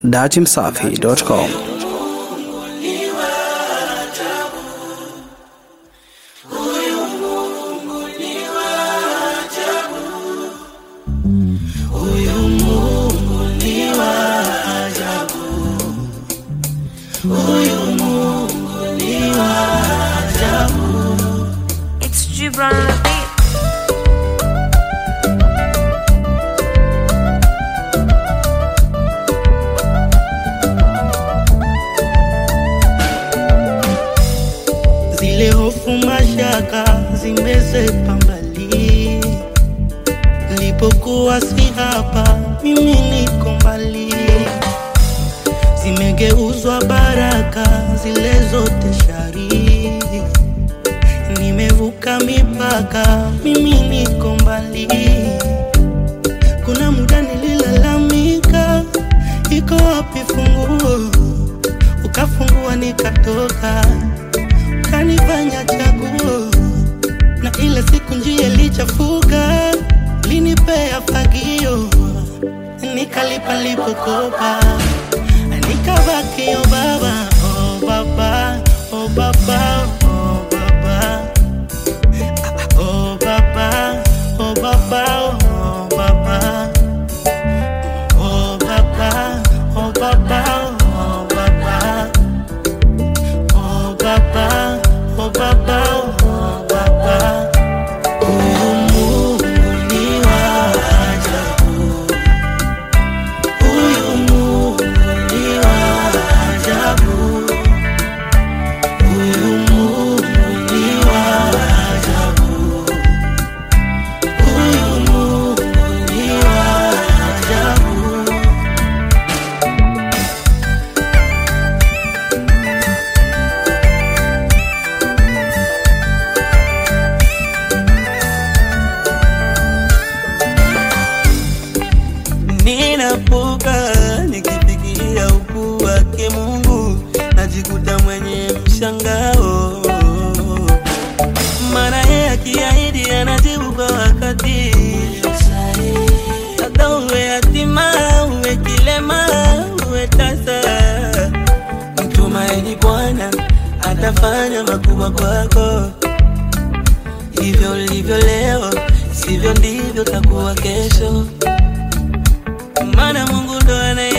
datimsafi.com It's Gibran on the beat. zile hofu mashaka zimezepa mbali, nilipokuwa si hapa, mimi niko mbali, zimegeuzwa baraka zile zote shari, nimevuka mipaka, mimi niko mbali. Kuna muda nililalamika, iko wapi funguo? Ukafungua nikatoka kanifanya chaguo, na ile siku njia ilichafuka, linipea fagio, nikalipa lipokopa, nikabaki o baba, o baba, o baba, o baba, o baba, o baba, o baba, o baba, o baba, o baba. Oh baba, oh baba, oh baba. Huyu Mungu ni wa ajabu. Huyu Mungu ni wa ajabu. Huyu Mungu ni wa ajabu. Huyu Mungu ni wa ajabu. Ninapuka nikifikiria ukuu wake Mungu, najikuta mwenye mshangao, maana yeye akiahidi anajibu kwa wakati. Hata uwe yatima, uwe kilema, uwe tasa, mtumaini Bwana atafanya makubwa kwako. Hivyo ulivyo leo, sivyo ndivyo takuwa kesho maana Mungu ndo anaye